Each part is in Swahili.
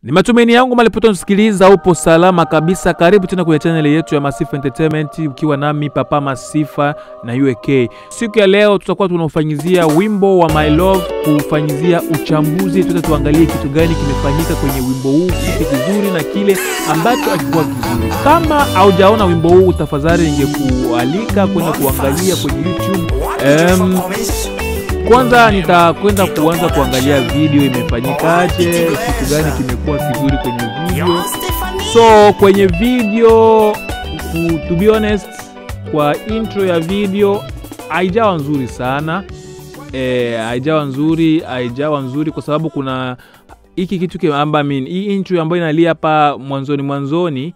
Ni matumaini yangu malipoto msikiliza upo salama kabisa. Karibu tena kwenye chaneli yetu ya Masifa Entertainment ukiwa nami Papa Masifa na UAK. Siku ya leo tutakuwa tunaufanyizia wimbo wa My Love, kufanyizia uchambuzi, tuta tuangalie kitu gani kimefanyika kwenye wimbo huu, kipi kizuri na kile ambacho hakikuwa kizuri. Kama haujaona wimbo huu, tafadhali ningekualika kwenda kuangalia kwenye YouTube. Em, kwanza nitakwenda kuanza kuangalia video imefanyikaje, kitu gani kimekuwa kizuri kwenye video. So kwenye video ku- to be honest, kwa intro ya video haijawa nzuri sana eh, haijawa nzuri, haijawa nzuri kwa sababu kuna hiki kitu ki- amba, I mean, hii intro ambayo inalia hapa mwanzoni mwanzoni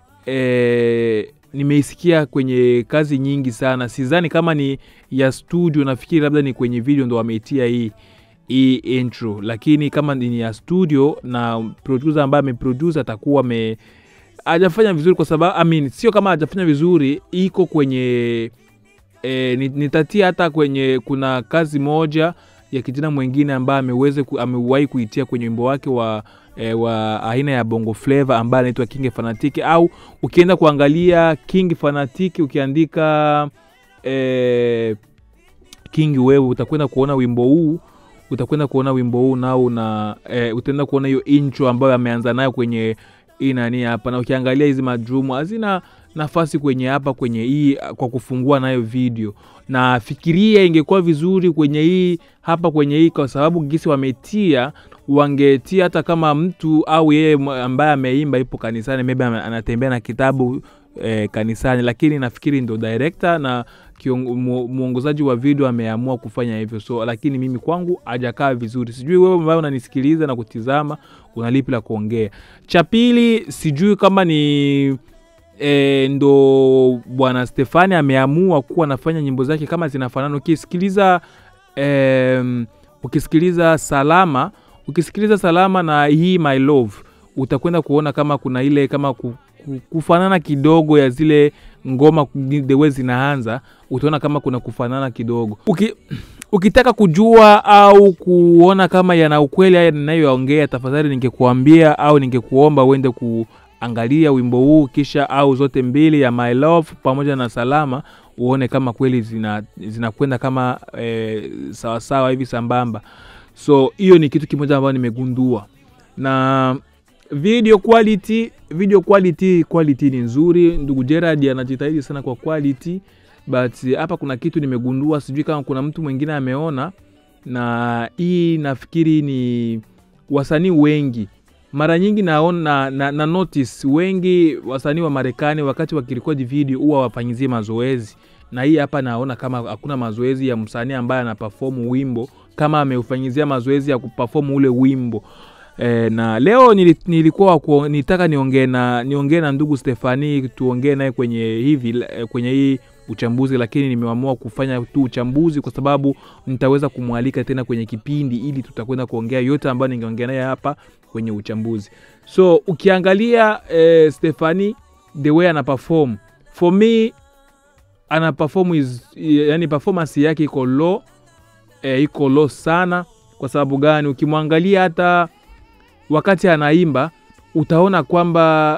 eh, nimeisikia kwenye kazi nyingi sana. Sidhani kama ni ya studio, nafikiri labda ni kwenye video ndo wameitia hii hii intro, lakini kama ni ya studio na producer ambaye ameproduce atakuwa ame hajafanya vizuri, kwa sababu I mean, sio kama hajafanya vizuri, iko kwenye e, nitatia hata kwenye kuna kazi moja ya kijana mwingine ambaye ameweza ku, amewahi kuitia kwenye wimbo wake wa e, wa aina ya bongo flava ambaye anaitwa King Fanatic, au ukienda kuangalia King Fanatic ukiandika e, King wewe utakwenda kuona wimbo huu utakwenda kuona wimbo huu nao una e, utaenda kuona hiyo intro ambayo ameanza nayo kwenye hii nani hapa, na ukiangalia hizi madrumu hazina nafasi kwenye hapa kwenye hii kwa kufungua nayo video, na fikiria ingekuwa vizuri kwenye hii hapa kwenye hii, kwa sababu gisi wametia wangetia hata kama mtu au yeye mwa- ambaye ameimba ipo kanisani, maybe ame- anatembea na kitabu eh, kanisani, lakini nafikiri ndo director na kiong- mu- mwongozaji wa video ameamua kufanya hivyo, so lakini mimi kwangu hajakaa vizuri. Sijui wewe ambaye unanisikiliza na kutizama una lipi la kuongea. Cha pili, sijui kama ni e, ndo bwana Stefani ameamua kuwa anafanya nyimbo zake kama zinafanana. Ukisikiliza em, ukisikiliza Salama, ukisikiliza Salama na hii My Love, utakwenda kuona kama kuna ile kama ku, ku, kufanana kidogo ya zile ngoma the way zinaanza, utaona kama kuna kufanana kidogo Uki, ukitaka kujua au kuona kama yana ukweli haya ninayoyaongea, tafadhali ningekuambia au ningekuomba uende kuangalia wimbo huu kisha au zote mbili ya My Love pamoja na Salama uone kama kweli zina zinakwenda kama eh, sawasawa hivi sambamba. So hiyo ni kitu kimoja ambayo nimegundua na video quality, video quality, quality ni nzuri. Ndugu Gerard anajitahidi sana kwa quality, but hapa kuna kitu nimegundua, sijui kama kuna mtu mwingine ameona, na hii nafikiri ni wasanii wengi mara nyingi naona na, na, na notice wengi wasanii wa Marekani wakati wakirekodi video huwa wafanyizie mazoezi, na hii hapa naona kama hakuna mazoezi ya msanii ambaye anaperform wimbo kama ameufanyizia mazoezi ya kuperform ule wimbo. E, na leo nili- nilikuwa kuo- nitaka niongee na niongee na ndugu Stefani tuongee naye kwenye hivi eh, kwenye hii uchambuzi, lakini nimeamua kufanya tu uchambuzi kwa sababu nitaweza kumwalika tena kwenye kipindi ili tutakwenda kuongea yote ambayo ningeongea naye hapa kwenye uchambuzi. So ukiangalia eh, Stefani the way ana perform for me ana perform is, yani performance yake iko low eh, iko low sana. Kwa sababu gani? Ukimwangalia hata wakati anaimba utaona kwamba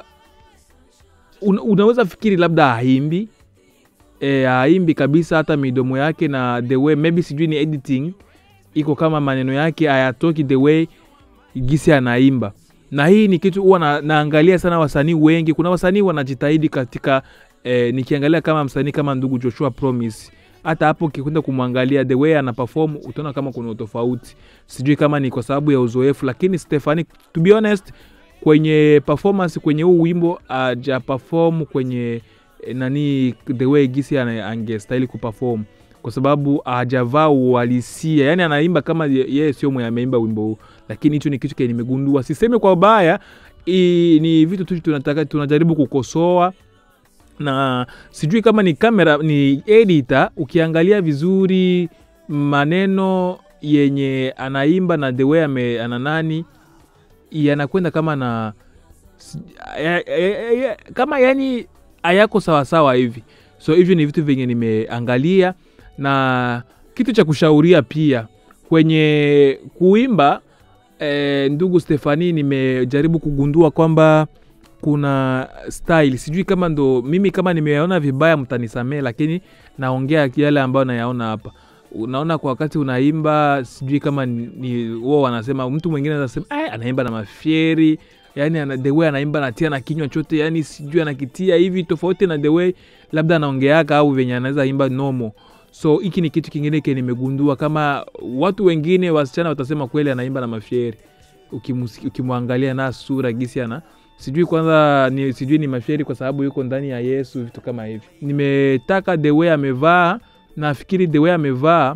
un, unaweza fikiri labda haimbi e, haimbi kabisa hata midomo yake na the way maybe sijui ni editing iko kama maneno yake hayatoki the way gisi anaimba na hii ni kitu huwa na, naangalia sana wasanii wengi kuna wasanii wanajitahidi katika eh, nikiangalia kama msanii kama ndugu Joshua Promise hata hapo ukikwenda kumwangalia the way ana perform utaona kama kuna utofauti sijui kama ni kwa sababu ya uzoefu lakini Stefani to be honest kwenye performance kwenye huu wimbo aja perform kwenye eh, nani the way gisi ana- angestahili kuperform kwa sababu hajavaa uhalisia yani anaimba kama ye- yeye sio mwenye ameimba wimbo huu lakini hicho ni kitu kenye nimegundua sisemi kwa ubaya i, ni vitu tu tunataka tunajaribu kukosoa na sijui kama ni kamera ni editor ukiangalia vizuri maneno yenye anaimba na the way ame ana nani yanakwenda kama na si- ya- ya- ya- kama yani hayako sawasawa hivi so hivyo ni vitu vyenye nimeangalia na kitu cha kushauria pia kwenye kuimba eh, ndugu Stefani, nimejaribu kugundua kwamba kuna style, sijui kama ndo mimi, kama nimeyaona vibaya mtanisamee, lakini naongea yale ambayo nayaona hapa. Unaona, kwa wakati unaimba, sijui kama ni- ni wao wanasema, mtu mwingine anasema "Ai, anaimba na mafieri yani ana, the way anaimba natia na kinywa chote, yani sijui anakitia hivi tofauti na the way labda anaongeaka au venye anaweza imba normal. So hiki ni kitu kingine ke nimegundua, kama watu wengine wasichana watasema kweli anaimba na mafieri, ukimusi- ukimwangalia na sura gisi ana sijui kwanza ni, sijui ni mafieri kwa sababu yuko ndani ya Yesu, vitu kama hivi. Nimetaka the way amevaa, nafikiri the way amevaa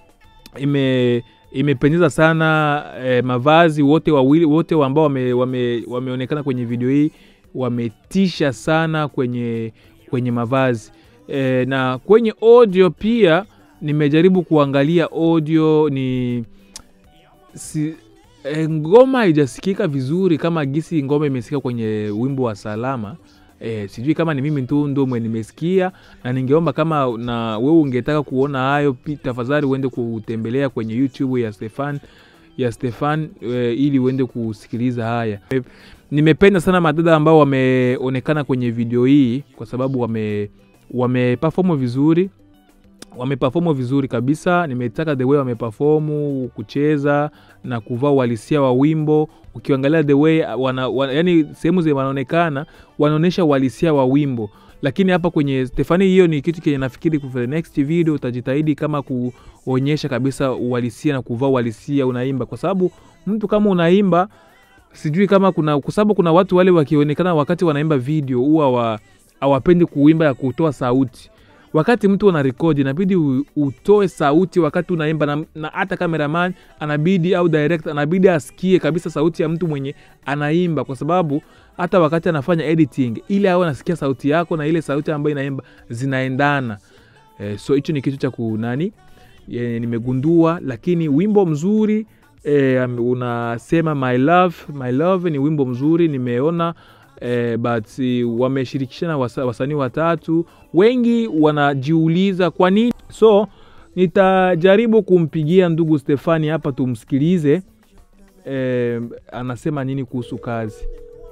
ime imependeza sana eh, mavazi wote wawili wote ambao wame, wame, wameonekana kwenye video hii wametisha sana kwenye kwenye mavazi eh, na kwenye audio pia nimejaribu kuangalia audio ni si, eh, ngoma haijasikika vizuri kama gisi ngoma imesikika kwenye wimbo wa Salama. Eh, sijui kama ni mimi tu ndo mwe nimesikia, na ningeomba kama na wewe ungetaka kuona hayo, pi- tafadhali uende kutembelea kwenye YouTube ya Stefan ya Stefan eh, ili uende kusikiliza haya. Eh, nimependa sana madada ambao wameonekana kwenye video hii kwa sababu wame wameperform vizuri wameperform vizuri kabisa. Nimetaka the way wameperform kucheza na kuvaa uhalisia wa wimbo. Ukiangalia the way wana, wana, yani sehemu zenye wanaonekana wanaonyesha uhalisia wa wimbo, lakini hapa kwenye Stefani, hiyo ni kitu kenye nafikiri kwa the next video utajitahidi kama kuonyesha kabisa uhalisia na kuvaa uhalisia unaimba, kwa sababu mtu kama unaimba sijui kama kuna kwa sababu kuna watu wale wakionekana wakati wanaimba video huwa wa, hawapendi kuimba ya kutoa sauti wakati mtu ana rekodi inabidi u- utoe sauti wakati unaimba na, na hata cameraman anabidi au director anabidi asikie kabisa sauti ya mtu mwenye anaimba kwa sababu hata wakati anafanya editing ili awe anasikia sauti yako na ile sauti ambayo inaimba zinaendana eh, so hicho ni kitu cha kunani e, nimegundua lakini wimbo mzuri e, unasema my love my love ni wimbo mzuri nimeona eh, but eh, wameshirikishana wasa, wasanii watatu wengi wanajiuliza kwa nini so nitajaribu kumpigia ndugu stefani hapa tumsikilize eh, anasema nini kuhusu kazi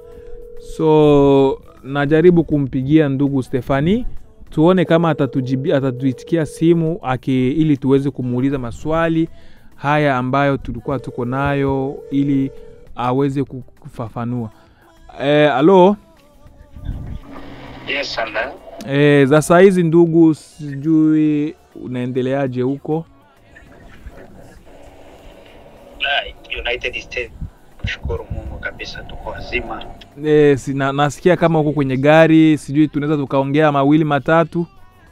so najaribu kumpigia ndugu stefani tuone kama atatujibi, atatuitikia simu aki, ili tuweze kumuuliza maswali haya ambayo tulikuwa tuko nayo ili aweze kufafanua eh, alo Yes, Sanda. eh, za saa hizi ndugu sijui unaendeleaje huko Ah, United States. Shukuru Mungu kabisa tuko wazima. eh, sina, nasikia kama huko kwenye gari sijui tunaweza tukaongea mawili matatu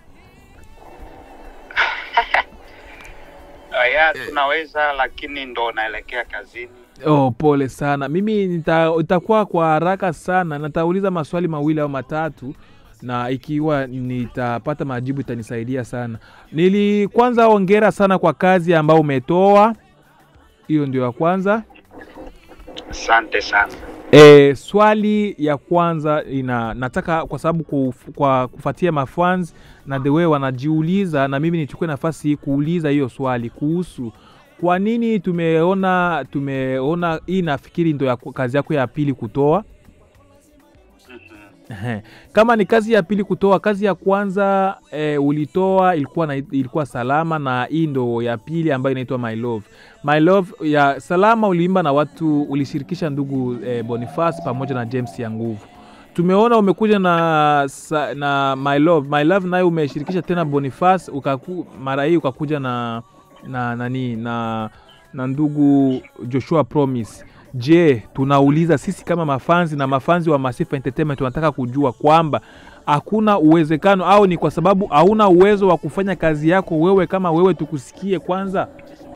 Aya, tunaweza lakini ndo naelekea kazini. Oh, pole sana. Mimi nita, itakuwa kwa haraka sana, natauliza maswali mawili au matatu, na ikiwa nitapata majibu itanisaidia sana. Nili kwanza, ongera sana kwa kazi ambayo umetoa, hiyo ndio ya kwanza. Asante sana. E, swali ya kwanza ina nataka kwa sababu kuf, kwa kufuatia mafans na the way wanajiuliza, na mimi nichukue nafasi hii kuuliza hiyo swali kuhusu kwa nini tumeona tumeona hii, nafikiri ndo ya, kazi yako ya pili kutoa Mhm. Ehe. kama ni kazi ya pili kutoa, kazi ya kwanza e, ulitoa ilikuwa na, ilikuwa salama, na hii ndo ya pili ambayo inaitwa my love. My love ya salama uliimba na watu, ulishirikisha ndugu e, Boniface pamoja na James ya nguvu. Tumeona umekuja na sa, na my love my love nayo umeshirikisha tena Boniface, ukaku, mara hii ukakuja na na nani na na ndugu Joshua Promise. Je, tunauliza sisi kama mafanzi na mafanzi wa Masifa Entertainment tunataka kujua kwamba hakuna uwezekano au ni kwa sababu hauna uwezo wa kufanya kazi yako wewe kama wewe, tukusikie kwanza.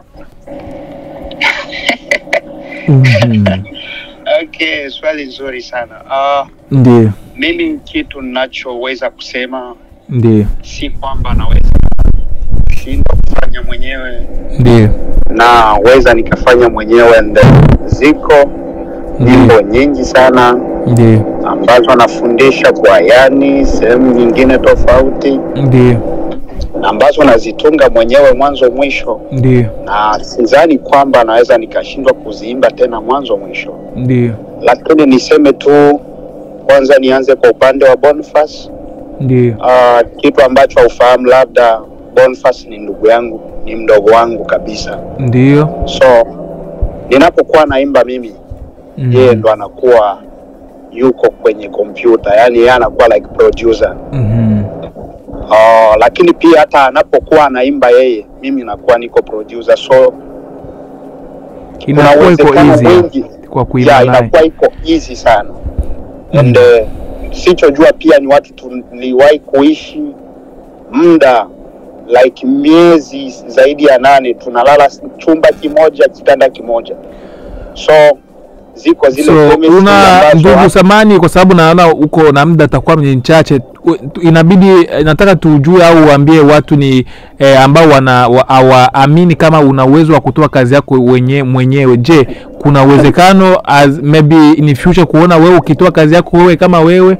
Okay, swali nzuri sana. Uh, Ndiyo, mimi kitu ninachoweza kusema ndiyo, si kwamba naweza shindwa kufanya mwenyewe, ndiyo, naweza nikafanya mwenyewe. Ndio ziko nyimbo nyingi sana ndiyo, ambazo nafundisha kwa yani sehemu nyingine tofauti, ndiyo, ambazo nazitunga mwenyewe mwanzo mwisho, ndio na sidhani kwamba naweza nikashindwa kuziimba tena mwanzo mwisho, ndio lakini niseme tu kwanza, nianze kwa upande wa Boniface. ndio Uh, kitu ambacho haufahamu labda, Boniface ni ndugu yangu, ni mdogo wangu kabisa, ndio so ninapokuwa naimba mimi Mm. yeye ndo anakuwa yuko kwenye kompyuta, yani yeye anakuwa like producer. Mhm. Uh, lakini pia hata anapokuwa anaimba yeye, mimi nakuwa niko producer, so kuna inakuwa iko uwezekano easy mwingi kwa kuimba ya naye inakuwa iko easy sana and uh, sichojua pia ni watu tuliwahi kuishi muda like miezi zaidi ya nane tunalala chumba kimoja kitanda kimoja so ziko zile so chemistry una ambazo ndugu hata- samani kwa sababu naona uko na muda atakuwa ni mchache u- tu- inabidi eh, nataka tujue au uambie watu ni eh, ambao wana wa- hawaamini kama una uwezo wa kutoa kazi yako wenye, mwenyewe je kuna uwezekano as maybe in future kuona wewe ukitoa kazi yako wewe kama wewe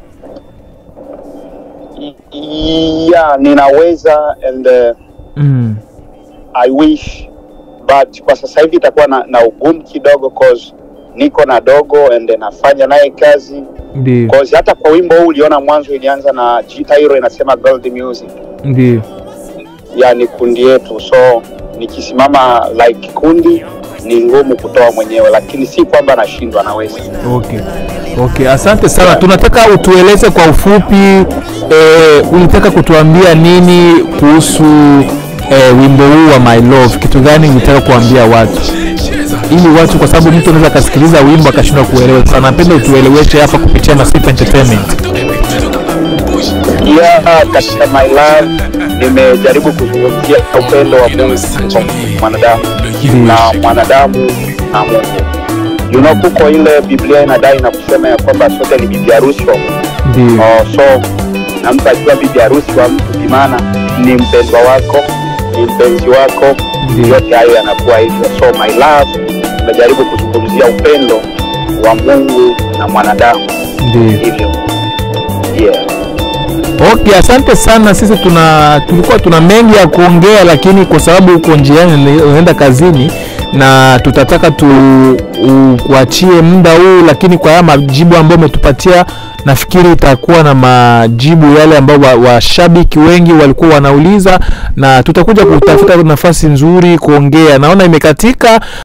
yeah ninaweza and uh, mm. I wish but kwa sasa hivi itakuwa na, na ugumu kidogo cause niko na dogo and nafanya naye kazi ndio cause hata kwa wimbo huu uliona mwanzo ilianza na jita hilo inasema gold music ndio yani kundi yetu so nikisimama like kundi ni ngumu kutoa mwenyewe lakini si kwamba nashindwa naweza Okay. Okay, asante sana. Tunataka utueleze kwa ufupi eh, ulitaka kutuambia nini kuhusu eh, wimbo huu wa My Love? Kitu gani ulitaka kuambia watu ili watu, kwa sababu mtu anaweza akasikiliza wimbo akashindwa kuelewa. Sasa napenda utueleweshe hapa kupitia Masifa Entertainment. yeah, katika my love nimejaribu kuzungumzia upendo wa mungu kwa mwanadamu na mwanadamu na mungu you know, kuko ile biblia inadai na kusema ya kwamba sote ni bibi harusi wa mungu Ndio, Oh, so na mtu akiwa bibi harusi wa mtu kimana ni mpendwa wako ni mpenzi wako Ndiyo. yote hayo yanakuwa hivyo so my love nimejaribu kuzungumzia upendo wa mungu na mwanadamu ndio. hivyo yeah. Okay, asante sana. Sisi tuna tulikuwa tuna mengi ya kuongea, lakini kwa sababu uko njiani unaenda kazini na tutataka tu u- kuachie muda huu, lakini kwa haya majibu ambayo umetupatia nafikiri itakuwa na majibu yale ambayo wa- washabiki wengi walikuwa wanauliza, na tutakuja kutafuta nafasi nzuri kuongea. Naona imekatika